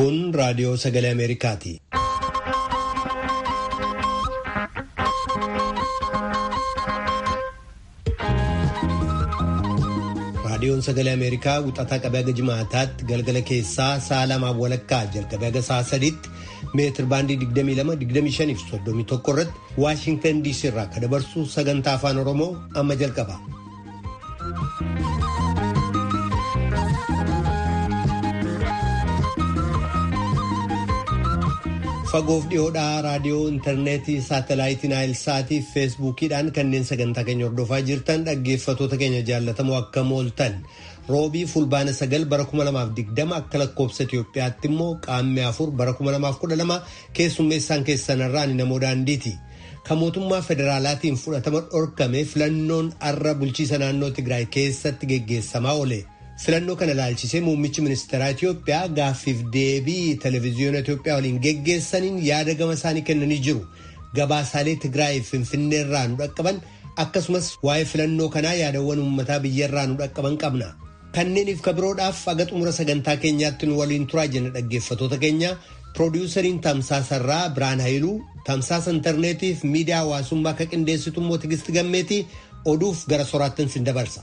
Kun raadiyoo sagalee Ameerikaati. Raadiyoon sagalee Ameerikaa wixataa qabee haga jimaataatti galgala keessaa sa'a lamaaf walakkaa jalqabee haga sa'a sadiitti meetir baandii 22-25 fi 31 irratti Waashintan DC irraa kan dabarsu sagantaa afaan Oromoo amma jalqaba. Fagoof dhiyoodhaa raadiyoo intarneetii saatalaayitii naayilsaatii fi feesbuukiidhaan kanneen sagantaa keenya hordofaa jirtan dhaggeeffatoota keenya jaallatamoo akka mooltan roobii fulbaana sagal bara 2020 akka lakkoobsa Itoophiyaatti immoo qaammee afur bara 2012 keessummeessaan keessanarraa ni namoo daandiiti. Kan mootummaa federaalaatiin fudhatama dhorkame filannoon arra bulchiisa naannoo Tigraay keessatti geggeessamaa oole. filannoo kana ilaalchisee muummichi ministeeraa Itoophiyaa gaaffiif deebii televezyiyoona Itoophiyaa waliin geggeessaniin yaada gama isaanii kennanii jiru. Gabaasaalee Tigraay Finfinnee irraa nu dhaqqaban akkasumas waa'ee filannoo kanaa yaadawwan uummataa biyya irraa nu dhaqqaban qabna. Kanneeniif kabiroodhaaf aga xumura sagantaa keenyaatti nu waliin turaa jenna dhaggeeffatoota keenya. Piroodyusariin Tamsaasarraa Biraan Hayiluu, Tamsaasa Intarneetiif miidiyaa hawaasummaa akka qindeessitu immoo Tigisti Gammeetii oduuf gara soraattin sin dabarsa.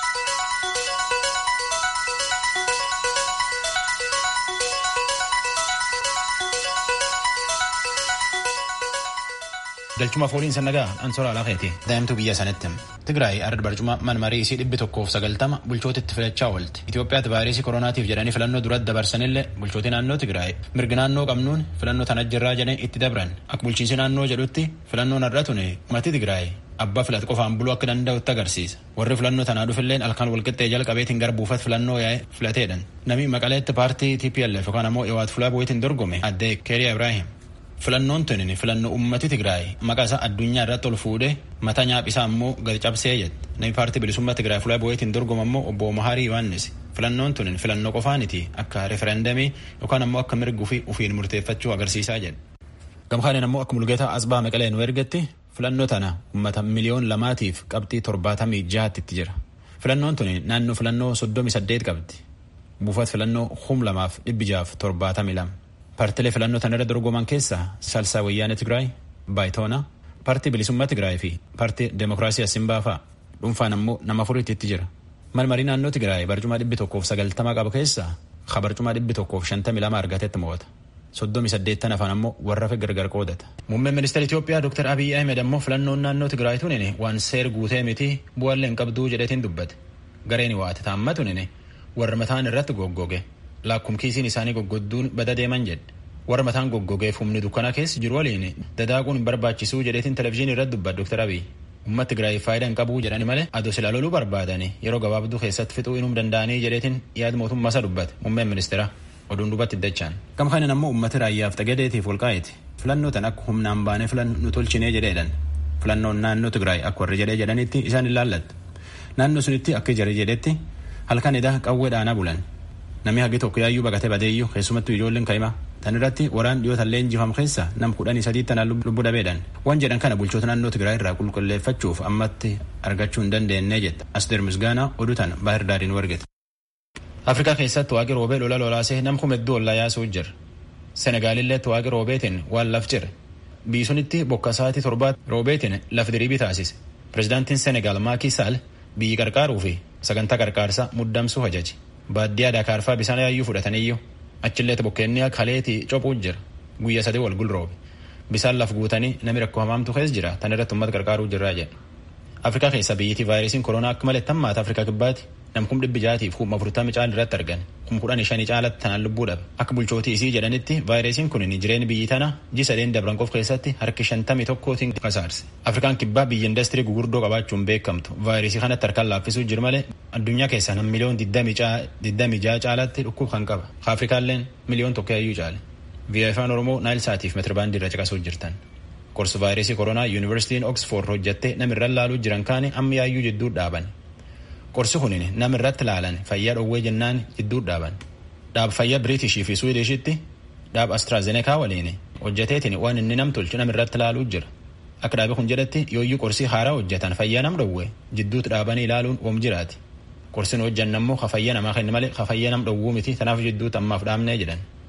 galchuma fooliin sannagaa ansoora alaafeeti daa'imtuu biyya sanitti tigraay arda barcuma manmarii isii dhibbi tokkoof sagaltama bulchootitti filachaa oolti itiyoophiyaatti vaayirasii koronaatiif jedhanii filannoo duratti dabarsanillee bulchootii naannoo tigraay mirgi naannoo qabnuun filannoo tana jirraa jedhanii itti dabran akka bulchiinsi naannoo jedhutti filannoon har'a tuni ummati tigraay abbaa filate qofaan buluu akka danda'utti agarsiisa warri filannoo tanaa dhufilleen halkan walqixxee jalqabeetiin gara buufata filannoo yaa'e filateedhan namni maqaleetti paartii tplf yookaan ammoo iwaat fulaa bu'iitiin dorgome addee keeriyaa ibraahim filannoon tunin filannoo ummati tigraay maqaa isaa addunyaa irratti ol fuudhee mataa nyaaphisaa immoo gadi cabsee jette namni paartii bilisummaa tigraay fulaa bu'eetiin dorgoma immoo obbo Maharii Yohaannis filannoon tunin filannoo qofaaniti akka referendamii yookaan ammoo akka mirguu fi ufiin murteeffachuu agarsiisaa jedhe. Gamkaaniin ammoo akka mulgeetaa asbaa maqalee nu ergetti filannoo tana ummata miliyoon lamaatiif qabxii torbaatamii jahaatti itti jira. Filannoon tuni naannoo filannoo soddomi saddeet qabdi. Buufata filannoo hum lamaaf dhibbi jaaf torbaatamii lama. Paartilee filannoo tana irra dorgoman keessaa Salsaa Wayyaanee Tigraay, Baayitoona, Paartii Bilisummaa Tigraay fi Paartii Demokiraasii Asimbaa fa'a. Dhuunfaan ammoo nama afuriitti itti jira. Malmarii naannoo Tigraay barcuma dhibbi tokkoof sagaltama qaba keessaa ha barcuma dhibbi tokkoof shantamii lama argatetti mo'ata. Soddomi saddeettan afaan ammoo warra fi gargar qoodata. Muummeen ministeera Itoophiyaa Dr. Abiyyi Ahmed ammoo filannoon naannoo Tigraay tunin waan seer guutee miti bu'aallee hin qabduu jedhetiin dubbate. Gareen waate taamma tunin warra mataan irratti goggoge. lakkumkiisiin isaanii goggodduun bada deeman jedhe warra mataan goggogeef humni dukkana keessa jiru waliin dadaaquun barbaachisuu jedheetiin televizyiinii irratti dubbata Dr. Abiy. Ummatti Tigraay faayidaa hin qabu jedhani malee adoo silaa loluu barbaadanii yeroo gabaabduu keessatti fixuu inuu danda'anii jedheetiin yaada mootummaa isa dubbate muummeen ministeera oduun dubbatti dachaan. Gama kanin ammoo ummati raayyaaf xagadeetiif walqaa'eeti. Filannoo tan akka humnaan baanee filan nu tolchinee jedheedhan. Filannoon naannoo Tigraay akka warri jedhee jedhanitti isaan ilaallatta. Naannoo sunitti akka jare jedhetti halkan edaa qawwee dhaanaa bulan. namni hagi tokko yaayyuu baqatee badeeyyuu keessumattuu ijoolleen ka'ima tan irratti waraan dhiyootallee injifam keessa nam kudhanii sadii tanaan lubbu dhabeedhan waan jedhan kana bulchoota naannoo tigraay irraa qulqulleeffachuuf ammatti argachuu hin dandeenye jetta asdeer misgaanaa oduu tan baahir daariin wargete. afrikaa keessatti waaqi roobee lola lolaasee nam kumedduu ollaa yaasuu jira senegaalilleetti waaqi roobeetiin waan laf jire biisunitti bokka sa'aatii torbaatti roobeetiin laf diriibii taasise pirezidaantiin senegaal maakii saal biyyi qarqaaruu fi sagantaa qarqaarsaa muddamsuu hajaji. baadiyyaa daakaarfaa bishaan yaayyuu fudhataniyyuu achilleetti bokkeenni kaleetii cophuu jira guyya sadii wal gulroobe bisaan laf guutanii namni rakkoo hamaamtu keessa jira tan irratti uummata qarqaaruu jirraa jedhe afrikaa keessa biyyitii vaayirasiin koronaa akka malee tammaata afrikaa kibbaatti nam kum dhibbi jaatiif kuma afurtami caala irratti argan kum kudhanii shanii caalatti tanaan lubbuu dhabe akka bulchootii isii jedhanitti vaayirasiin kun jireenya biyyi tana ji sadeen dabran qof keessatti harki shantamii tokkootiin kasaarse afrikaan kibbaa biyya indastirii gugurdoo qabaachuun beekamtu vaayirasii kanatti harkaan laaffisuu jira malee addunyaa keessaa nam miliyoon digdamii ja'a caalatti dhukkub kan qaba afrikaalleen miliyoon tokko yayyuu caale biyya afaan oromoo naayil saatiif metirbaandii irra caqasuu jirtan qorsi vaayirasii koronaa yuunivarsiitiin oksfoord hojjattee namirra laaluu jiran kaani amma yaayyuu jidduu dhaaban qorsi kunin nama irratti laalan fayyaa dhowwee jennaan jidduu dhaaban dhaab fayyaa biriitishii fi suwiidishitti dhaab astraazenekaa waliin hojjateetiin waan inni nam tolchu nama irratti laaluu jira akka dhaabe kun jedhatti yooyyuu qorsii haaraa hojjetan fayyaa nam dhowwee jidduutti dhaabanii ilaaluun oom jiraati qorsin hojjanna immoo ka fayyaa namaa kenna malee ka fayyaa nam dhowwuu miti tanaaf jidduutti ammaaf dhaabnee jedhan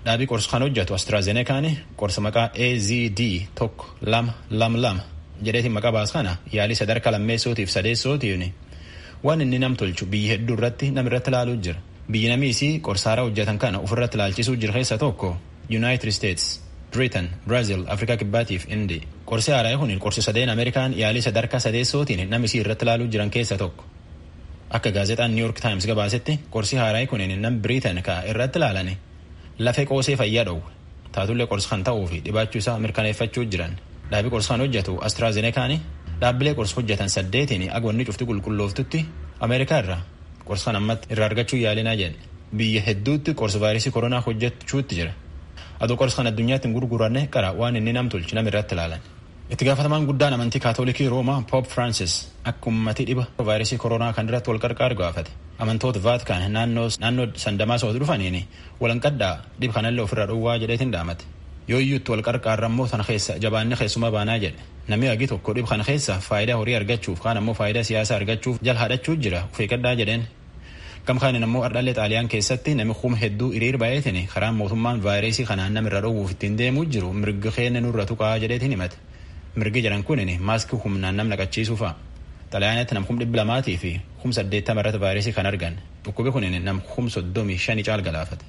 Dhaabii qorsa kan hojjetu AstraZenekaan qorsa maqaa AZD tokko lama lama lama jedheetiin maqaa baas kana yaalii sadarkaa lammeessootiif sadeessootiin waan inni nam tolchu biyya hedduu irratti nam irratti ilaaluu jira. Biyyi namiisii qorsa haaraa hojjetan kana ofirratti ilaalchisuu jira keessa tokko United States, Britain, Brazil, Afrikaa Kibbaatiif Indi. Qorsi haaraa kun qorsi sadeen Ameerikaan yaalii sadarkaa sadeessootiin namisii irratti ilaaluu jiran keessa tokko. Akka gaazexaan New York Times gabaasetti qorsi haaraa kun nam Britain ka irratti ilaalani lafee qoosee fayyaa dhowwe. Taatullee qorsa kan ta'uu fi dhibaachuu isaa mirkaneeffachuu jiran. Dhaabii qorsa kan hojjetu AstraZenekaan dhaabbilee qorsa hojjetan saddeetiin agwanni cufti qulqullooftutti Ameerikaa irraa qorsa kan ammatti irraa argachuu yaalinaa jedhe. Biyya hedduutti qorsa vaayirasii koronaa hojjechuutti jira. Adoo qorsa kan addunyaatti hin gurguranne qara waan inni nam tolchi nam irratti ilaalan. Itti gaafatamaan guddaan amantii kaatoolikii Roomaa Poop Francis akka uummatii dhiba vaayirasii koronaa kan irratti wal qarqaaru gaafate. Amantoota Vaatikaan naannoo sandamaa sooti dhufaniin walanqadhaa dhib kanallee ofirraa dhowwaa jedheetiin dhaamate. Yoo iyyuutti wal qarqaarra immoo sana keessa jabaanni keessuma baanaa jedhe. Namni hagi tokko dhib kana keessa faayidaa horii argachuuf kaan ammoo faayidaa siyaasaa argachuuf jala haadhachuu jira of eeggadhaa jedheen. Gamkaanin ammoo ardhallee xaaliyaan keessatti namni kuma hedduu hiriir baay'eetiin karaan mootummaan vaayirasii kanaan nama irra dhowwuuf ittiin deemuu jiru mirgi keenya nurra tuqaa jedheetiin himate. Mirgi jedhan kunin maaskii humnaan nam naqachiisuu fa'a. Xalayaanatti nam kum dhibba lamaatii fi kum saddeettama irratti vaayirasii kan argan. Dhukkubi kunin nam kum soddomii shanii caal galaafate.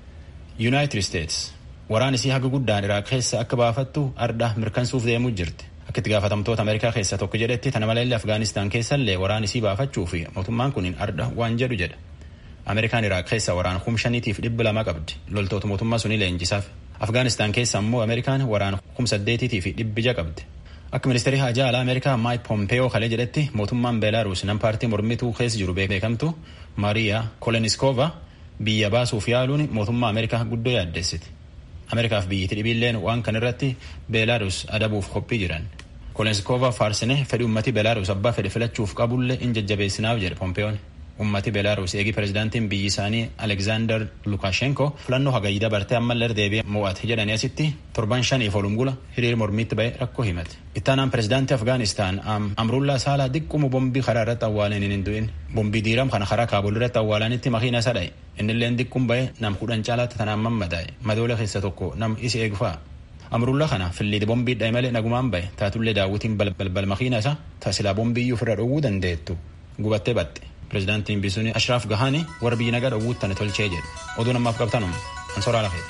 United States waraan isii haga guddaan Iraaq keessa akka baafattu arda mirkansuuf deemuu jirti. Akka itti gaafatamtoota Ameerikaa keessa tokko jedhetti tana malee Afgaanistaan keessallee waraan isii baafachuu fi mootummaan kun arda waan jedhu jedha. Ameerikaan Iraaq keessa waraan kum shaniitiif dhibba lama qabdi. Loltoota mootummaa sunii leenjisaaf. Afgaanistaan keessa ammoo Ameerikaan waraan kum saddeetiitii fi dhibbi ja'a qabdi. Akka ministeerii haajaa alaa Ameerikaa Maayik Pompeeyoo kalee jedhetti mootummaan Beelaaruus nam paartii mormituu keessa jiru beekamtu Maariyaa Koleniskoova biyya baasuuf yaaluun mootummaa Ameerikaa guddoo yaaddessiti. Ameerikaaf biyyatti dhibiilleen waan kan irratti Beelaaruus adabuuf qophii jiran. Koleniskoova faarsine fedhi ummati Beelaaruus abbaa fedhe filachuuf qabullee in jajjabeessinaaf jedhe Pompeeyoon. Ummati Beelaaruus eegi pirezidaantiin biyyi isaanii Alekzaander Lukashenko filannoo hagayii dabartee ammallee deebi'ee mo'ate jedhanii asitti torban shaniif olumgula hiriir mormiitti ba'e rakkoo himate. Ittaanaan pirezidaantii Afgaanistaan Amrullaa Saalaa diqquma bombii karaa irratti awwaalan hin du'in. Bombii diiram kana karaa Kaabul irratti awwaalanitti makiina isa dha'e. Innilleen diqqum ba'e nam kudhan caalaatti tanaan mammadaa'e. Madoola keessa tokko nam isi eegfaa. Amrullaa kana filliiti bombii dha'e malee nagumaan ba'e. Taatullee daawwitiin balbal makiina isa tasilaa bombii ofirra dhowwuu dandeettu. Gubattee baxxe. Pireezidaantiin bisuun Ashraaf Gahaani warra biyyi nagaa dhowwuuttane tolchee jedhu. Oduu namaaf qabtanum. Ansoraa lafee.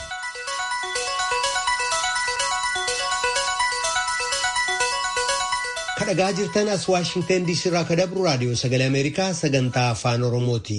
kadhagaa jirtan as waashingtan diisii irraa ka dabru raadiyoo sagalee ameerikaa sagantaa afaan oromooti.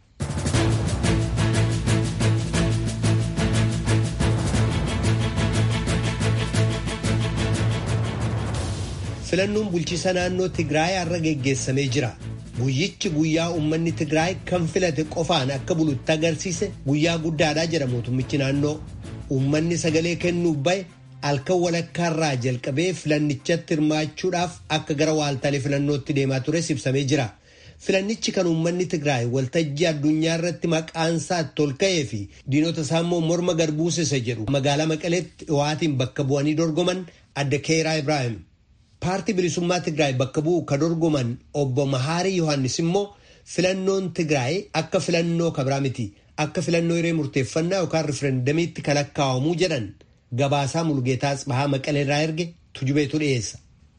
filannoon bulchiisa naannoo tigraay har'a geggeessamee jira. guyyichi guyyaa uummanni tigraay kan filate qofaan akka bulutti agarsiise guyyaa guddaadhaa jedha mootummichi naannoo uummanni sagalee kennuuf bahe halkan walakkaarraa jalqabee filannichatti hirmaachuudhaaf akka gara waaltaalee filannootti deemaa tures ibsamee jira. Filannichi kan uummanni Tigraay waltajjii addunyaa irratti maqaansaa itti ol ka'ee fi diinota isaa immoo morma garbuusisa jedhu magaalaa Maqaleetti dhiyaatiin bakka bu'anii dorgoman adda Keeraa Ibrahim. Paartii bilisummaa Tigraay bakka bu'u ka dorgoman obbo Mahaarii Yohaannis immoo filannoon Tigraay akka filannoo kabraa miti akka filannoo hiree murteeffannaa yookaan riferendamiitti kan lakkaa'amuu jedhan. Gabaasaa Mulgeetaa Tsibahaa Maqaleerraa erge tujubeetu dhiyeessa.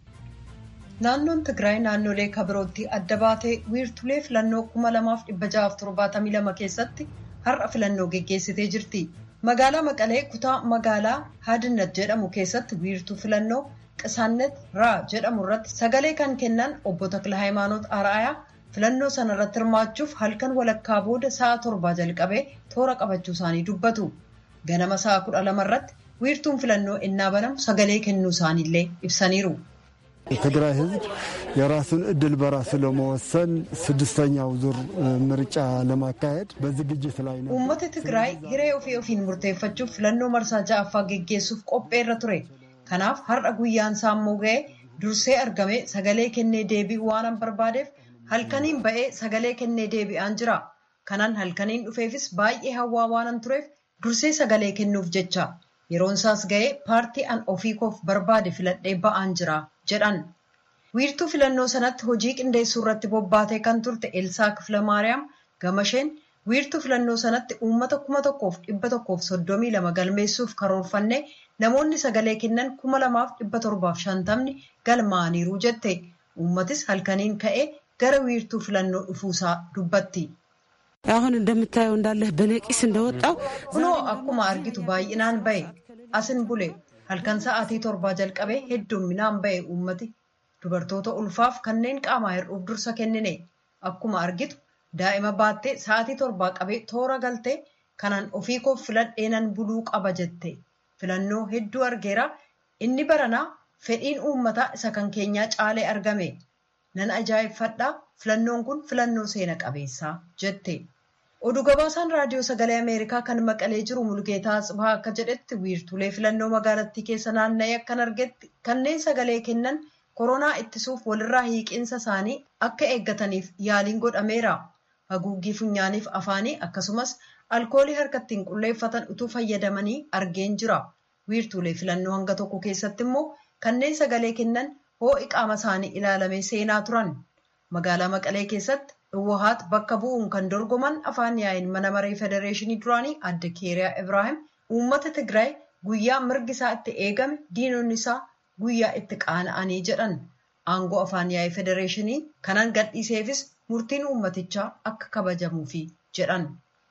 Naannoon Tigraay naannolee kabirootti adda baatee wiirtulee filannoo kuma lamaaf dhibba ja'aaf torbaatamii lama keessatti har'a filannoo geggeessitee jirti. Magaalaa Maqalee kutaa magaalaa Hadinat jedhamu keessatti wiirtuu filannoo Qisaannet Raa jedhamu irratti sagalee kan kennan obbo Takla Hayimaanoot Araayaa filannoo sana irratti hirmaachuuf halkan walakkaa booda sa'a torbaa jalqabee toora qabachuu isaanii dubbatu. Ganama sa'a kudha lama irratti wiirtuun filannoo innaa banamu sagalee kennuu isaaniillee ibsaniiru. የትግራይ ሕዝብ የራሱን እድል በራሱ ለመወሰን ስድስተኛው ዙር ምርጫ ለማካሄድ በዝግጅት ላይ ነው። ኡመተ ትግራይ hiree ofii ofiin murteeffachuuf filannoo marsaa ja'affaa geggeessuuf qopheerra ture. Kanaaf har'a guyyaan isaa immoo ga'ee dursee argamee sagalee kennee deebi'uu waanan barbaadeef halkaniin ba'ee sagalee kennee deebi'aan jira. Kanaan halkaniin dhufeefis baay'ee hawwaa waanan tureef dursee sagalee kennuuf jecha. Yeroon isaas ga'ee paartii an ofii koof barbaade filadhee ba'aan jira jedhan. Wiirtuu filannoo sanatti hojii qindeessuu irratti bobbaatee kan turte Elsaa Kiflamaariyaam Gamasheen wiirtuu filannoo sanatti uummata kuma tokkoof dhibba tokkoof soddomii lama galmeessuuf karoorfannee namoonni sagalee kennan kuma lamaaf dhibba torbaaf shantamni galmaa'aniiru jette uummatis halkaniin ka'ee gara wiirtuu filannoo dhufuusaa dubbatti. አሁን እንደምታየው እንዳለህ በነቂስ እንደወጣው kunoo akkuma argitu baay'inaan ba'e asin bule halkan sa'aatii torbaa jalqabee hedduminaan ba'e uummati dubartoota ulfaaf kanneen qaamaa hir'uuf dursa kennine akkuma argitu daa'ima baattee sa'aatii torbaa qabee toora galtee kanaan ofii koo filadheenan buluu qaba jette filannoo hedduu argeera inni baranaa fedhiin uummataa isa kan keenyaa caalee argame nan ajaa'ibfadhaa filannoon kun filannoo seena qabeessaa jette. oduu gabaasaan raadiyoo sagalee ameerikaa kan maqalee jiru mulgeetaa Atsibaa akka jedhetti wiirtulee filannoo magaalattii keessa naanna'ee akkan argetti kanneen sagalee kennan koronaa ittisuuf walirraa hiiqiinsa isaanii akka eeggataniif yaaliin godhameera haguuggii funyaaniif afaanii akkasumas alkoolii harkattiin qulleeffatan utuu fayyadamanii argeen jira wiirtulee filannoo hanga tokko keessatti immoo kanneen sagalee kennan hoo'i qaama isaanii ilaalamee seenaa turan magaalaa maqalee keessatti Hawwaat bakka bu'uun kan dorgoman afaan yaa'iin mana maree federeeshinii duraanii adde keeriyaa Ibraahim uummata Tigraay guyyaa mirgi isaa itti eegame diinonni isaa guyyaa itti qaana'anii jedhan aangoo afaan yaa'ii federeeshinii kanaan gadhiiseefis murtiin uummatichaa akka kabajamuufi jedhan.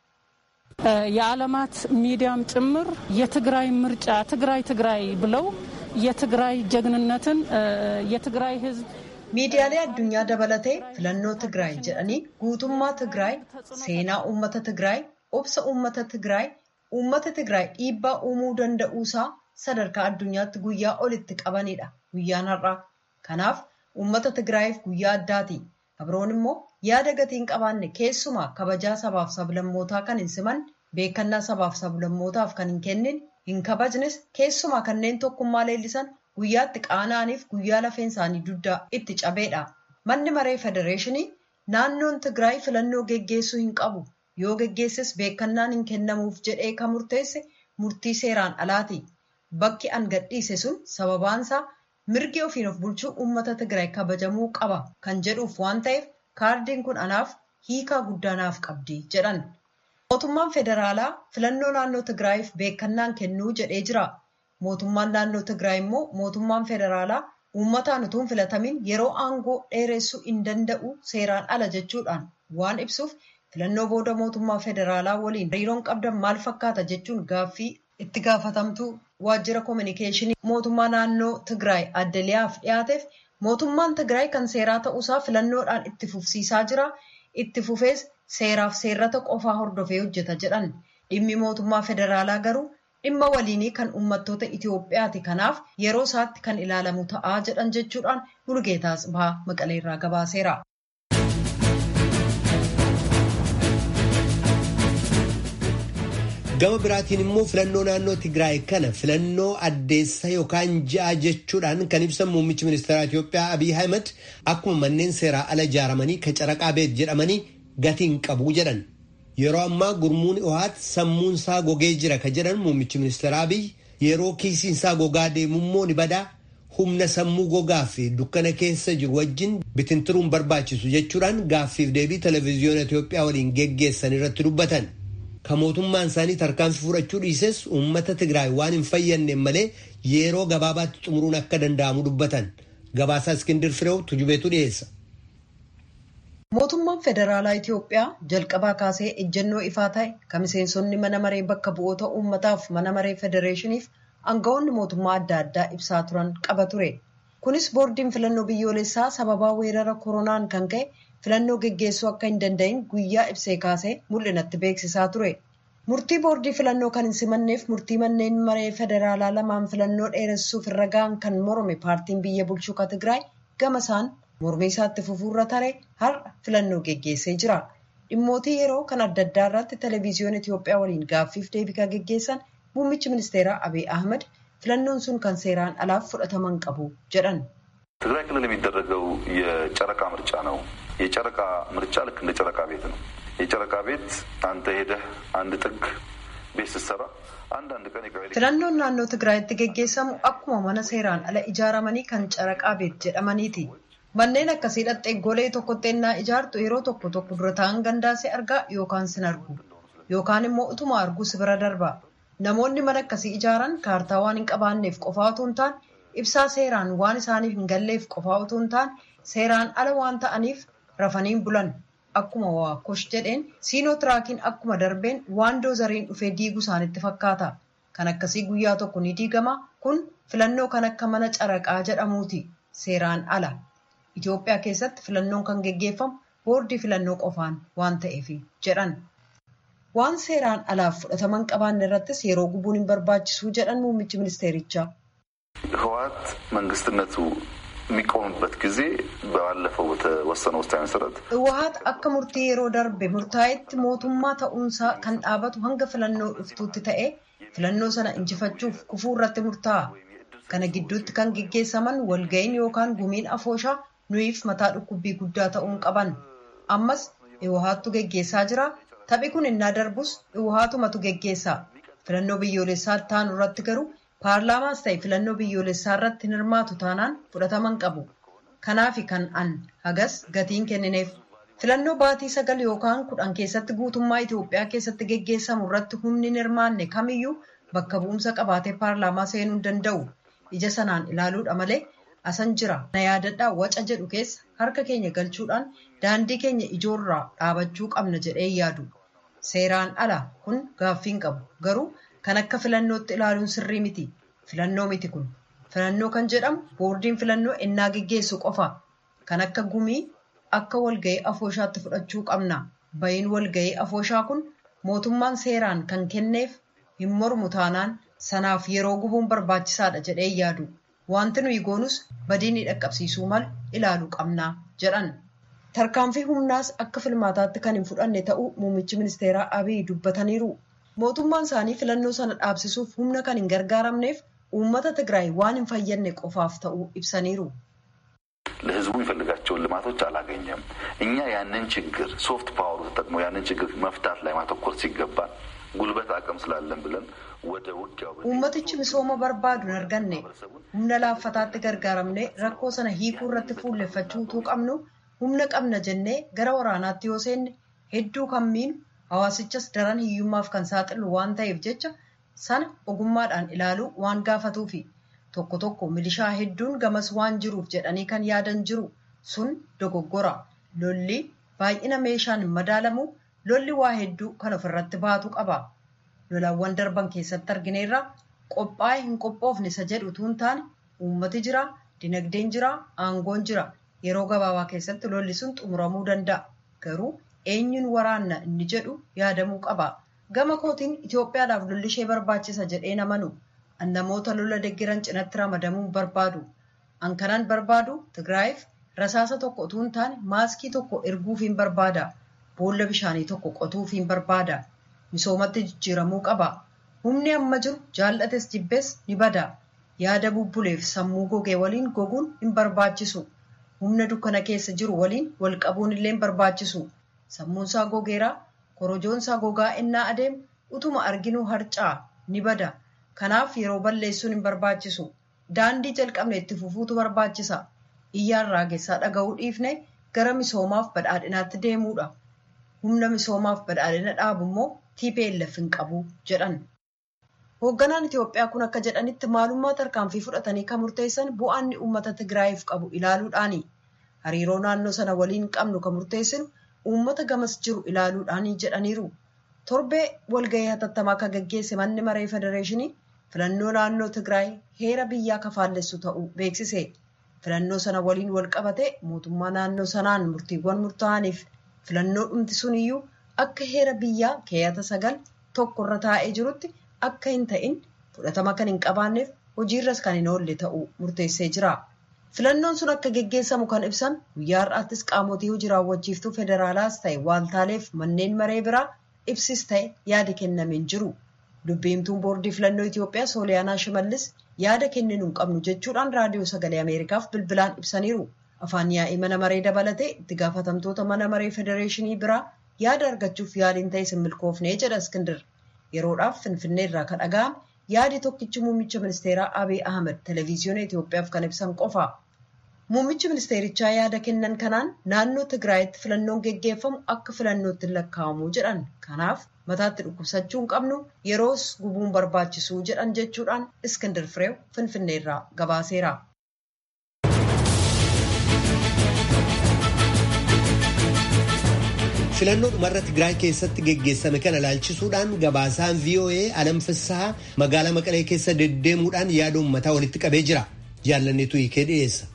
የዓለማት ሚዲያም ጭምር የትግራይ ምርጫ ትግራይ ትግራይ ብለው የትግራይ ጀግንነትን የትግራይ ሕዝብ miidiyaalee addunyaa dabalatee filannoo tigraay jedhanii guutummaa tigraay seenaa uummata tigraay obsa uummata tigraay uummata tigraay dhiibbaa uumuu danda'uusaa sadarkaa addunyaatti guyyaa olitti qabanidha guyyaan har'aa kanaaf uummata tigraayiif guyyaa addaati abroon immoo yaada gatiin qabaanne keessumaa kabajaa sabaaf sablammootaa kan hin siman beekannaa sabaaf sablammootaaf kan hin kennin hin kabajnes keessumaa kanneen tokkummaa leellisan guyyaatti qaana'aniif guyyaa lafeen isaanii dugdaa itti cabeedha. Manni maree federeeshinii naannoon Tigraay filannoo geggeessuu hin qabu. Yoo geggeesses beekannaan hin kennamuuf jedhee kan murteesse murtii seeraan alaati. Bakki an gadhiise sun sababaansaa mirgi ofiin of bulchuu uummata Tigraay kabajamuu qaba kan jedhuuf waan ta'eef kaardiin kun anaaf hiikaa guddaa naaf qabdi jedhan. Mootummaan federaalaa filannoo naannoo Tigraayiif beekannaan kennuu jedhee jira. mootummaan naannoo Tigraay immoo mootummaan federaalaa uummataan utuu hin filatamin yeroo aangoo dheeressuu hin danda'u seeraan ala jechuudhaan waan ibsuuf filannoo booda mootummaa federaalaa waliin hariiroon qabdan maal fakkaata jechuun gaaffii itti gaafatamtuu waajjira koominikeeshinii mootummaa naannoo Tigraay addaliyaaf dhiyaateef mootummaan Tigraay kan seeraa ta'uusaa filannoodhaan itti fufsiisaa jira itti fufees seeraaf seerrata qofaa hordofee hojjeta jedhan dhimmi mootummaa federaalaa garuu dhimma waliinii kan uummattoota Itoophiyaati kanaaf yeroo isaatti kan ilaalamu ta'aa jedhan jechuudhaan Mulgeetaa Atsibaa Maqaleerraa gabaaseera. Gama biraatiin immoo filannoo naannoo Tigraay kana filannoo addeessa yookaan ja'a jechuudhaan kan ibsan muummichi ministeeraa Itoophiyaa Abiy Ahmed akkuma manneen seeraa ala ijaaramanii kacaraqaa beet jedhamanii gatiin qabu jedhan. Yeroo ammaa gurmuun Iwaat sammuun isaa gogee jira ka jedhan muummichi ministeera Abiy yeroo kiisiin isaa gogaa deemummoo ni badaa humna sammuu gogaa fi dukkana keessa jiru wajjin bitintiruun barbaachisu jechuudhaan gaaffiif deebii televezyiyoona Itoophiyaa waliin geggeessan irratti dubbatan. Ka mootummaan isaanii tarkaanfii fudhachuu dhiises uummata Tigraay waan hin fayyadne malee yeroo gabaabaatti xumuruun akka danda'amu dubbatan. Gabaasaa Iskindir Fireew tujubeetu dhiyeessa. Mootummaan Federaalaa Itoophiyaa jalqabaa kaasee ejjennoo ifaa ta'e kan miseensonni mana maree bakka bu'oota uummataaf mana maree federeeshiniif aangawoonni mootummaa adda addaa ibsaa turan qaba ture. Kunis boordiin filannoo biyyoolessaa sababaa weerara koronaan kan ka'e filannoo geggeessuu akka hin danda'in guyyaa ibsee kaasee mul'inatti beeksisaa ture. Murtii boordii filannoo kan hin simanneef murtii manneen maree federaalaa lamaan filannoo dheeressuuf irra ga'an kan morme paartiin biyya bulchuu ka Tigraay gama isaan mormii isaatti fufuurra taree har'a filannoo geggeessee jira. Dhimmootii yeroo kan adda addaa irratti televezyiyoon Itoophiyaa waliin gaaffiif deebii kan geggeessan muummichi ministeeraa Abiy Ahmed filannoon sun kan seeraan alaaf fudhataman qabu jedhan. ትግራይ ክልል የሚደረገው የጨረቃ ምርጫ ነው። የጨረቃ ምርጫ ልክ እንደ ጨረቃ ቤት ነው። የጨረቃ ቤት አንተ ሄደህ አንድ ጥግ ቤት ስትሰራ አንዳንድ ቀን filannoon naannoo Tigraayitti geggeessamu akkuma mana seeraan ala ijaaramanii kan caraqaa beet jedhamaniiti. Manneen akkasii dhaqxee golee tokkotti ennaa ijaartu yeroo tokko tokko dura ta'an gandaa si argaa yookaan sin argu yookaan immoo utuma arguu si bira darba. Namoonni mana akkasii ijaaran kaartaa waan hin qabaanneef qofaa otoo hin taane ibsaa seeraan waan isaaniif hin galleef qofaa otoo hin taane seeraan ala waan ta'aniif rafaniin bulan. Akkuma waakosh jedheen siinoo tiraakiin akkuma darbeen waan doozariin dhufee diigu isaanitti fakkaata. Kan akkasii guyyaa tokko ni diigama kun filannoo kan akka mana caraqaa jedhamuuti seeraan ala. Itoophiyaa keessatti filannoon kan geggeeffamu boordii filannoo qofaan waan ta'eef jedhan. Waan seeraan alaaf fudhataman qabaanne irrattis yeroo gubuun hin barbaachisuu jedhan muummichi ministeerichaa. ህወሓት መንግስትነቱ የሚቆምበት ጊዜ ባለፈው በተወሰነ ውሳኔ መሰረት ህወሓት akka murtii yeroo darbe murtaa'etti mootummaa ta'uunsaa kan dhaabatu hanga filannoo dhuftuutti ta'e filannoo sana injifachuuf kufuu irratti murtaa'a. Kana gidduutti kan geggeessaman walga'iin yookaan gumiin afooshaa nuyiif mataa dhukkubbii guddaa ta'uun qaban. Ammas hawwaattu geggeessaa jira. Taphi kun innaa darbus hawwaatumatu geggeessa. Filannoo biyyoolessaa taanu irratti garuu paarlaamaas ta'e filannoo biyyoolessaa irratti hin hirmaatu taanaan fudhataman qabu. Kanaafi kan an hagas gatiin kennineef. Filannoo baatii sagal yookaan kudhan keessatti guutummaa Itoophiyaa keessatti geggeessamu irratti humni hin hirmaanne kamiyyuu bakka bu'umsa qabaatee paarlaamaa seenuu hin danda'u. Ija sanaan ilaaluudha malee asan jira. Na yaadadhaa waca jedhu keessa harka keenya galchuudhaan daandii keenya ijoorraa dhaabachuu qabna jedhee yaadu. Seeraan ala kun gaaffiin qabu. Garuu kan akka filannootti ilaaluun sirrii miti. Filannoo miti kun. Filannoo kan jedhamu boordiin filannoo ennaa geggeessu qofa. Kan akka gumii akka walga'ii afooshaatti fudhachuu qabna. Bayin walga'ii afooshaa kun mootummaan seeraan kan kenneef hin mormu taanaan sanaaf yeroo gubuun barbaachisaadha jedhee yaadu. Wanti nuyi goonus badii dhaqqabsiisuu malu ilaaluu qabna jedhan. Tarkaanfii humnaas akka filmaataatti kan hin fudhanne ta'uu muummichi ministeeraa Abiy dubbataniiru. Mootummaan isaanii filannoo sana dhaabsisuuf humna kan hin gargaaramneef uummata Tigraay waan hin fayyadne qofaaf ta'uu ibsaniiru. ለህዝቡ የሚፈልጋቸውን ልማቶች አላገኘም። እኛ ያንን ችግር ሶፍት ፓወሩ ተጠቅሞ ያንን ችግር መፍታት ላይ ማተኮር ሲገባን ጉልበት አቅም ስላለን ብለን ወደ ውጊያው Uummatichi misooma barbaadu hin arganne humna laaffataatti gargaaramnee rakkoo sana hiikuu irratti fuulleffachuu utuu qabnu humna qabna jennee gara waraanaatti yoo seenne hedduu kan miinu hawaasichas daran hiyyummaaf kan saaxilu waan ta'eef jecha sana ogummaadhaan ilaaluu waan gaafatuufi tokko tokko milishaa hedduun gamas waan jiruuf jedhanii kan yaadan jiru sun dogoggora lolli baay'ina meeshaan hin madaalamu lolli waa hedduu kan ofirratti baatu qaba. lolawwan darban keessatti argineerra qophaa'ee hin qophoofne isa jedhu utuu hin taane uummati jira dinagdeen jira aangoon jira yeroo gabaabaa keessatti lolli sun xumuramuu danda'a garuu eenyuun waraanna inni jedhu yaadamuu qaba gama kootiin Itoophiyaadhaaf lolli ishee barbaachisa jedhee namanu an namoota lola deggeran cinatti ramadamuun barbaadu an kanan barbaadu Tigraayiif rasaasa tokko utuu hin taane maaskii tokko erguuf hin barbaada boolla bishaanii tokko qotuuf hin barbaada. misoomatti jijjiiramuu qaba. Humni amma jiru jaallates jibbees ni bada. Yaada bubbuleef sammuu gogee waliin goguun hin barbaachisu. Humna dukkana keessa jiru waliin wal qabuun illee hin barbaachisu. Sammuunsaa gogeeraa korojoonsaa gogaa ennaa adeemu utuma arginuu harcaa ni bada. Kanaaf yeroo balleessuun hin barbaachisu. Daandii jalqabne itti fufuutu barbaachisa. Iyyaan raagessaa dhaga'uu dhiifne gara misoomaaf badhaadhinaatti deemuudha. Humna misoomaaf badhaadhina dhaabu immoo TPLF hin qabu jedhan. Hoogganaan Itoophiyaa kun akka jedhanitti maalummaa tarkaanfii fudhatanii kan murteessan bu'aanni uummata Tigraayiif qabu ilaaluudhaani. Hariiroo naannoo sana waliin qabnu kan murteessinu uummata gamas jiru ilaaluudhaani jedhaniiru. Torbee walgahii hatattamaa kan gaggeesse manni maree federeeshinii filannoo naannoo Tigraay heera biyyaa kafaallessu ta'uu beeksise. Filannoo sana waliin wal qabate mootummaa naannoo sanaan murtiiwwan murtaa'aniif filannoo dhumti suniyyuu akka heera biyyaa keeyata sagal tokko irra taa'ee jirutti akka hin ta'in fudhatama kan hin qabaanneef hojiirras kan hin oolle ta'uu murteessee jira. Filannoon sun akka geggeessamu kan ibsan guyyaa har'aattis qaamotii hojii raawwachiiftuu federaalaas ta'e waaltaaleef manneen maree biraa ibsis ta'e yaada kennameen jiru. Dubbiimtuun boordii filannoo Itoophiyaa Sooliyaanaa Shimallis yaada kenninu hin qabnu jechuudhaan raadiyoo sagalee Ameerikaaf bilbilaan ibsaniiru. Afaan yaa'ii mana maree dabalatee itti gaafatamtoota mana maree federeeshinii biraa yaada argachuuf yaaliin ta'e sin milkoofnee jedha Iskindir. Yeroodhaaf Finfinnee irraa kan dhaga'ame yaadi tokkichi muummicha ministeeraa Abiy Ahmed televezyiyoona Itoophiyaaf kan ibsan qofa. Muummichi ministeerichaa yaada kennan kanaan naannoo Tigraayitti filannoon geggeeffamu akka filannootti lakkaa'amu jedhan. Kanaaf mataatti dhukkubsachuu hin qabnu yeroos gubuun barbaachisuu jedhan jechuudhaan Iskindar Fireew Finfinneerraa gabaaseera. filannoo dhumarra Tigraay keessatti geggeessame kana ilaalchisuudhaan gabaasaan VOA Alam Fissahaa magaalaa Maqalee keessa deddeemuudhaan yaada uummataa walitti qabee jira. Jaallanneetu hiikee dhiyeessa.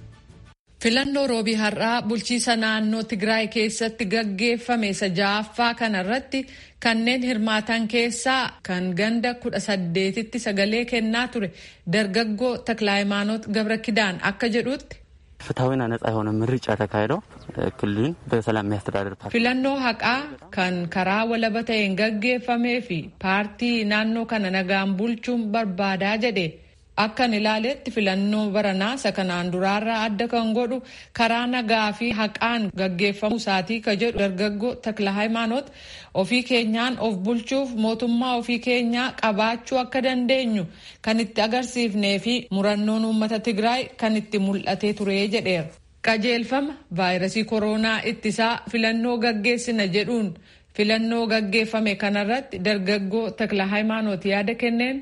Filannoo roobii har'aa bulchiisa naannoo Tigraay keessatti gaggeeffame isa ja'affaa kanarratti kanneen hirmaatan keessaa kan ganda kudha saddeetitti sagalee kennaa ture dargaggoo Taklaayimaanoot Gabra Kidaan akka jedhutti. ፍትሐዊና ነጻ የሆነ ምርጫ ተካሂደው ክልሉን በሰላም የሚያስተዳድር ፓርቲ filannoo haqaa kan karaa walaba ta'een gaggeeffamee fi paartii naannoo kana nagaan bulchuun barbaadaa jedhe akkan ilaaletti filannoo baranaa isa kanaan duraarraa adda kan godhu karaa nagaa fi haqaan gaggeeffamuu isaatii ka jedhu dargaggoo takla hayimaanoot ofii keenyaan of bulchuuf mootummaa ofii keenyaa qabaachuu akka dandeenyu kan itti agarsiifnee fi murannoon uummata tigraay kan itti mul'atee ture jedheera. qajeelfama vaayirasii kooroonaa ittisaa filannoo gaggeessina jedhuun filannoo gaggeeffame kanarratti dargaggoo takla hayimaanoot yaada kenneen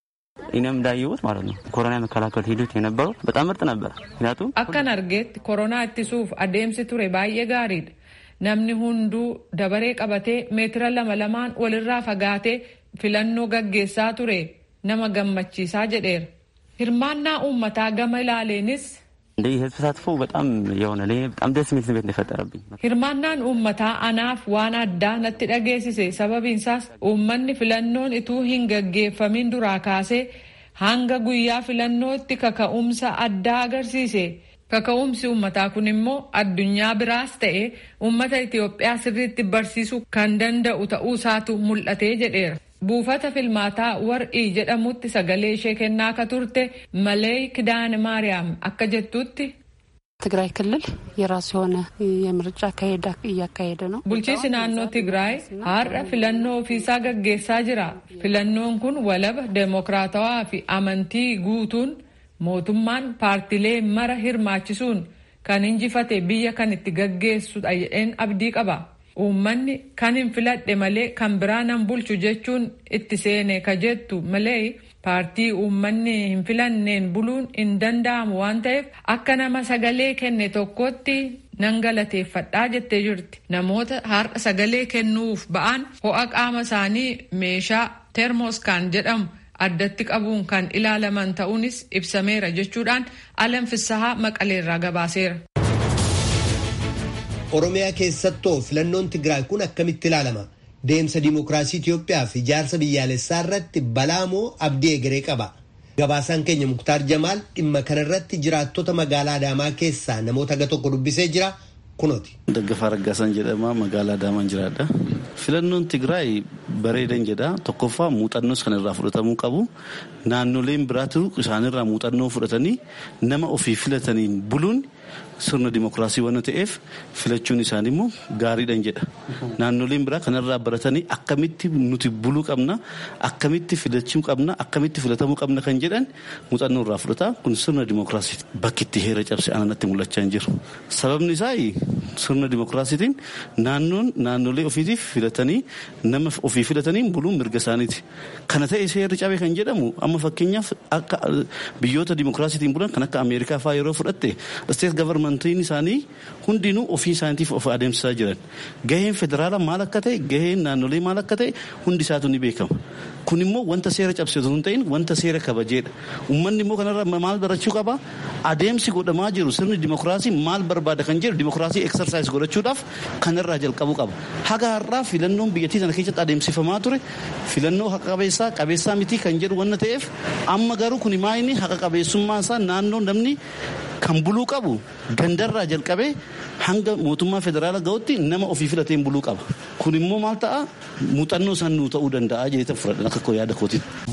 እኔም እንዳየሁት ማለት ነው ኮሮና የመከላከል ሂደት የነበረው በጣም ምርጥ ነበር። ምክንያቱም akkan argeetti koronaa ittisuuf adeemsi ture baay'ee gaariidha. Namni hunduu dabaree qabatee meetira lama lamaan walirraa fagaatee filannoo gaggeessaa ture nama gammachiisaa jedheera. Hirmaannaa uummataa gama ilaaleenis እንደ የህዝብ ተሳትፎ በጣም የሆነ ለእኔ በጣም ደስ የሚል ስሜት ነው የፈጠረብኝ። hirmaannaan uummataa anaaf waan addaa natti dhageessise sababiinsaas uummanni filannoon ituu hin gaggeeffamin duraa kaasee hanga guyyaa filannootti kaka'umsa addaa agarsiise. Kaka'umsi uummataa kun immoo addunyaa biraas ta'e uummata Itoophiyaa sirriitti barsiisuu kan danda'u ta'uu isaatu mul'atee jedheera. Buufata filmaataa war'ii jedhamutti sagalee ishee kennaa akka turte malee kidaane maariyaam akka jettutti ትግራይ ክልል የራሱ የሆነ የምርጫ አካሄድ እያካሄደ ነው። bulchiinsi naannoo Tigraay har'a filannoo ofiisaa gaggeessaa jira. Filannoon kun walaba deemokiraatawaa fi amantii guutuun mootummaan paartilee mara hirmaachisuun kan injifate biyya kan itti gaggeessudha jedheen abdii qaba. Uummanni kan hin filadhe malee kan biraa nan bulchu jechuun itti seene ka jettu malee paartii uummanni hin filanneen buluun hin danda'amu waan ta'eef akka nama sagalee kenne tokkotti nan galateeffadhaa jettee jirti. Namoota har'a sagalee kennuuf ba'an ho'a qaama isaanii meeshaa teermoskaan jedhamu addatti qabuun kan ilaalaman ta'uunis ibsameera jechuudhaan alam fissahaa maqaleerraa gabaaseera. Oromiyaa keessattoo filannoon Tigraay kun akkamitti ilaalama? Deemsa diimokiraasii Itoophiyaa fi ijaarsa biyyaalessaa irratti balaa moo abdii egeree qaba? Gabaasaan keenya Muktaar Jamaal dhimma kanarratti jiraattota magaalaa Adaamaa keessaa namoota aga tokko dubbisee jira kunooti. Daggafaa Raggaasaan jedhama magaalaa Adaamaan jiraadha. Filannoon Tigraay bareedan jedha. Tokkoffaa muuxannoos kan irraa fudhatamuu qabu. Naannoleen biraatu isaanirraa muuxannoo fudhatanii nama ofii filataniin buluun sirna dimokiraasii waan ta'eef filachuun isaanii immoo gaariidhan jedha. Naannoleen biraa kanarraa baratanii akkamitti nuti buluu qabna, akkamitti filachuu qabna, akkamitti filatamuu qabna kan jedhan muuxannoo irraa fudhata. Kun sirna dimokiraasii bakki itti heera cabse ananatti mul'achaa hin jiru. Sababni isaa sirna dimokiraasiitiin naannoon naannolee ofiitiif filatanii nama ofii filatanii buluun mirga isaaniiti. Kana ta'e seerri cabe kan jedhamu amma fakkeenyaaf akka biyyoota dimokiraasiitiin bulan kan akka Ameerikaa fa'aa yeroo fudhatte isteet gavarmantiin isaanii hundinuu ofii isaaniitiif of adeemsisaa jiran. Gaheen federaalaa maal akka ta'e gaheen naannolee maal akka ta'e hundi isaatu ni beekama. Kun immoo wanta seera cabsitu hin ta'in wanta seera kabajeedha. Uummanni immoo kanarra maal barachuu qaba? Adeemsi godhamaa jiru sirni dimokiraasii maal barbaada kan jedhu dimokiraasii eksarsaayis godhachuudhaaf kanarraa jalqabuu qaba. Haga har'aa filannoon biyyattii sana keessatti adeemsifamaa ture filannoo haqa qabeessaa qabeessaa miti kan jedhu wanna ta'eef amma garuu kun maayini haqa qabeessummaa isaa naannoo namni kan buluu qabu gandarraa jalqabee hanga mootummaa federaalaa ga'utti nama ofii filateen buluu qaba. Kun immoo maal ta'a muuxannoo isaan nuu ta'uu danda'a jeetan fudhadhan akka yaada kootitti.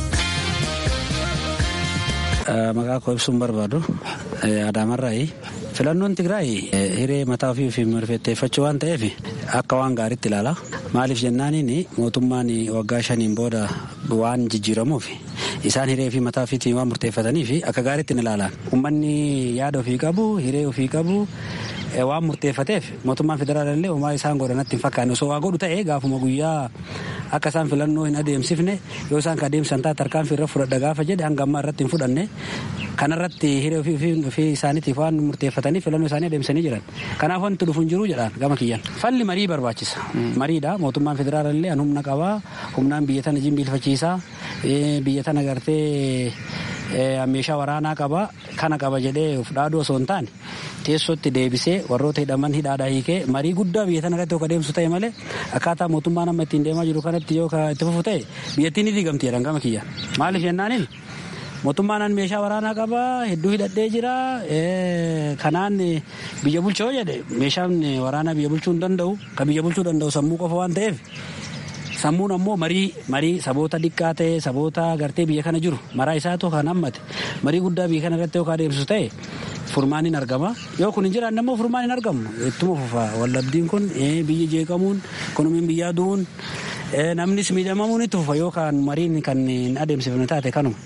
Maqaa koo ibsuun barbaadu Adaamarraayi. Filannoon Tigraay hiree mataa ofii fi murteeffachuu waan ta'eef akka waan gaariitti ilaala. Maaliif jennaaniin mootummaan waggaa shaniin booda waan jijjiiramuuf isaan hiree fi mataa ofiitiin waan murteeffatanii fi akka gaariitti ni ilaalan. Uummanni yaada ofii qabu hiree ofii qabu waan murteeffateef mootummaan federaalaallee homaa isaan godhanatti hin fakkaanne osoo waa godhu ta'e gaafuma guyyaa akka isaan filannoo hin adeemsifne yoo isaan ka adeemsan taate tarkaanfii irra fudhadha gaafa jedhe hanga ammaa irratti hin fudhanne kanarratti hiree ofii isaaniitiif waan murteeffatanii filannoo isaanii adeemsanii jiran kanaaf wanti dhufu hin jiru jedhaan gama kiyyan falli marii barbaachisa mariidha mootummaan federaalaallee an humna qabaa humnaan biyya tana jimbiilfachiisaa biyya tana gartee meeshaa waraanaa qaba kana qaba jedhee of dhaaduu osoo hin taane teessootti deebisee warroota hidhaman hidhaadhaa hiikee marii guddaa biyya tana irratti yoo adeemsu ta'e malee akkaataa mootummaan amma ittiin deemaa jiru kanatti yoo itti fufu ta'e biyyattiin ni diigamti jedhan gama kiyya maaliif jennaaniin mootummaan meeshaa waraanaa qaba hedduu hidhadhee jira kanaan biyya bulchoo jedhe meeshaan waraanaa biyya bulchuu hin danda'u kan biyya bulchuu danda'u sammuu qofa waan ta'eef sammuun ammoo marii marii saboota xiqqaa ta'e saboota gartee biyya kana jiru maraa isaatu kan hammate marii guddaa biyya kana irratti yoo adeemsisu ta'e furmaan hin argama yoo kun hin jiraanne ammoo furmaan hin argamu ittuma fufa wallabdiin kun biyyi jeeqamuun ikonomiin biyyaa du'uun namnis miidhamamuun itti fufa yookaan mariin kan hin adeemsifne taate kanuma.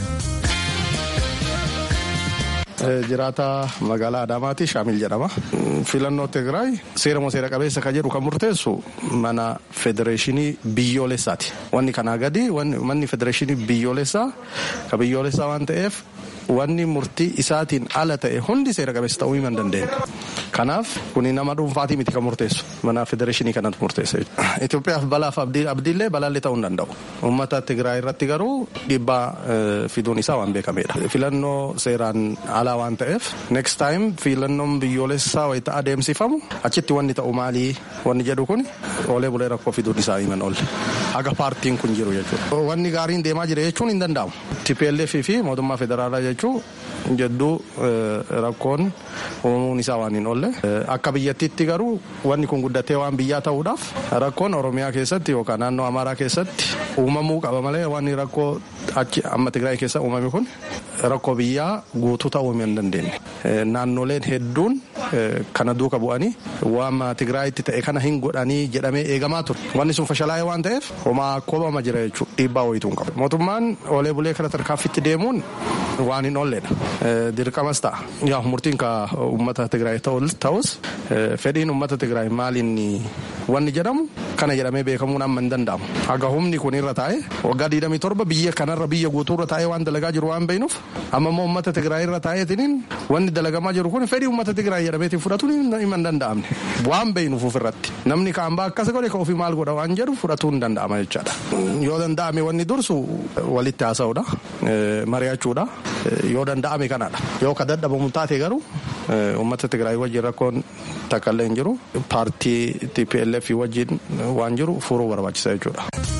Jiraata magaalaa Adaamaati Shaamil jedhama. Filannoo Tigraay seera moo seera qabeessa kan jedhu kan murteessu mana federeeshinii biyyoolessaati. Wanni kanaa gadi manni federeeshinii biyyoolessaa ka biyyoolessaa waan ta'eef wanni murtii isaatiin ala ta'e hundi seera qabeessa ta'uu hin dandeenye. Kanaaf kuni nama dhuunfaatii miti kan murteessu mana federeeshinii kanatu murteessa. Itoophiyaaf balaaf abdiillee balaallee ta'uu hin danda'u. Uummata Tigraay irratti garuu dhiibbaa fiduun isaa waan beekamedha. Filannoo seeraan alaa waan ta'eef next time filannoon biyyoolessaa wayita adeemsifamu achitti wanni ta'u maalii wanni jedhu kun oolee bulee rakkoo fiduun isaa himan oolle. Haga paartiin kun jiru jechuudha. Wanni gaariin deemaa jira jechuun hin danda'amu. TPLF fi mootummaa federaalaa jechuun jedduu rakkoon uumuun isaa waan hin oolle. Akka biyyattiitti garuu wanni kun guddatee waan biyyaa ta'uudhaaf rakkoon Oromiyaa keessatti yookaan naannoo Amaaraa keessatti uumamuu qaba malee wanni rakkoo achi amma Tigraay keessa uumame kun rakkoo biyyaa guutuu ta'uu hin dandeenye. Naannoleen hedduun kana duuka bu'anii waan Tigraayitti ta'e kana hin godhanii jedhamee eegamaa ture. Wanni sun fashalaa'ee waan ta'eef homaa koobama jira jechuudha. Dhiibbaa wayituu hin qabu. Mootummaan oolee bulee kana tarkaanfitti deemuun waan hin oolledha. Dirqamas ta'a. Yaa murtiin ka uummata Tigraay ta'us fedhiin uummata Tigraay maaliin wanni jedhamu kana jedhamee beekamuun amma hin danda'amu. Haga humni kun irra taa'e waggaa 27 biyya kanarra biyya guutuurra taa'ee waan dalagaa jiru waan beeknuuf amma immoo uummata Tigraay irra taa'eetiin wanni dalagamaa jiru kun fedhii uummata Tigraay jedhameetiin fudhatuun hin danda'amne waan beeknuuf ofirratti namni kaan baa akkas godhe ka ofii maal godha waan jedhu fudhatuu hin danda'ama jechaadha. Yoo danda'ame wanni dursu walitti haasa'uudha mari'achuudha yoo danda'ame kanadha yoo ka dadhabamu taate garuu uummata Tigraay wajjin rakkoon takka illee hin jiru paartii TPLF wajjin waan jiru furuu barbaachisa jechuudha.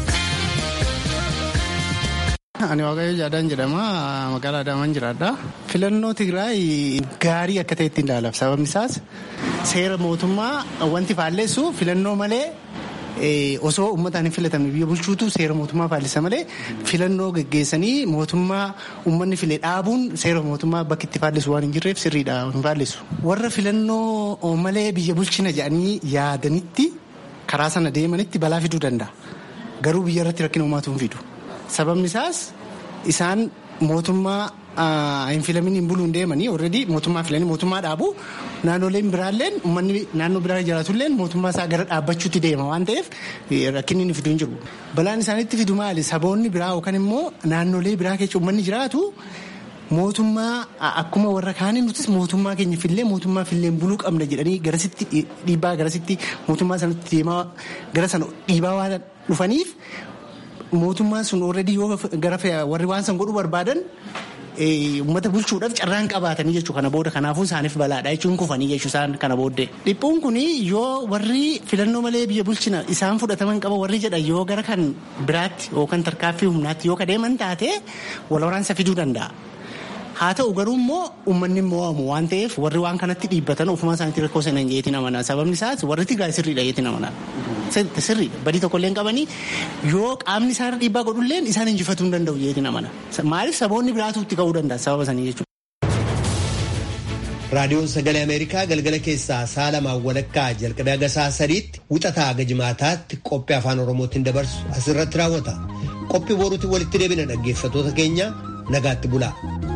Ani Waaqayyo Jaadaan jedhama magaalaa Adaamaan jiraadha. Filannoo Tigraay gaarii akka ta'e ittiin ilaalama. Sababni isaas seera mootummaa wanti faalleessu filannoo malee osoo uummataan hin filatamne biyya bulchuutu seera mootummaa faallisa malee filannoo geggeessanii mootummaa uummanni file dhaabuun seera mootummaa bakki itti faallisu waan hin jirreef sirriidha hin faallisu. Warra filannoo malee biyya bulchina jedhanii yaadanitti karaa sana deemanitti balaa fiduu danda'a. Garuu biyya irratti rakkina uumaatu hin fidu. Sababni isaas isaan mootummaa hin filamin hin buluun deemanii already mootummaa filanii mootummaa dhaabu naannoleen biraalleen uummanni naannoo biraa jiraatulleen mootummaa isaa gara dhaabbachuutti deema waan ta'eef rakkinni inni fidu hin jiru. Balaan isaanitti fidu maali saboonni biraa yookaan immoo naannolee biraa keessa uummanni jiraatu mootummaa akkuma warra kaanii nutis mootummaa keenya fillee mootummaa filleen buluu qabna jedhanii garasitti dhiibbaa garasitti mootummaa sanatti deemaa gara sana dhiibaa waan dhufaniif mootummaan sun already yoo gara warri waan san godhuu barbaadan uummata bulchuudhaaf carraan qabaatanii jechuu kana booda kanaafuu isaaniif balaadha jechuun kufanii jechuu isaan kana booddee. Dhiphuun kun yoo warri filannoo malee biyya bulchina isaan fudhataman qaba warri jedhan yoo gara kan biraatti yookaan tarkaaffii humnaatti yoo kadeeman taate wal waraansa fiduu danda'a. Haa ta'u garuu immoo uummanni mo'amu waan ta'eef warri waan kanatti dhiibbatan ofuma isaaniitti rakkoo sana hin jeetiin amanaa. Sababni isaas warri Tigraay sirriidha jeetiin amanaa. Sirriidha. Badii tokkollee hin qabanii yoo qaamni isaarra dhiibbaa godhulleen isaan injifatuu hin danda'u jeetiin amanaa. Maaliif saboonni biraatu itti ka'uu danda'a sababa sanii jechuudha. raadiyoon sagalee ameerikaa galgala keessaa sa'a lamaan walakkaa jalqabee haga sa'a sadiitti wixataa haga jimaataatti qophii afaan oromootiin dabarsu asirratti raawwata qophii boruutiin walitti deebina dhaggeeffatoota keenya nagaatti bulaa.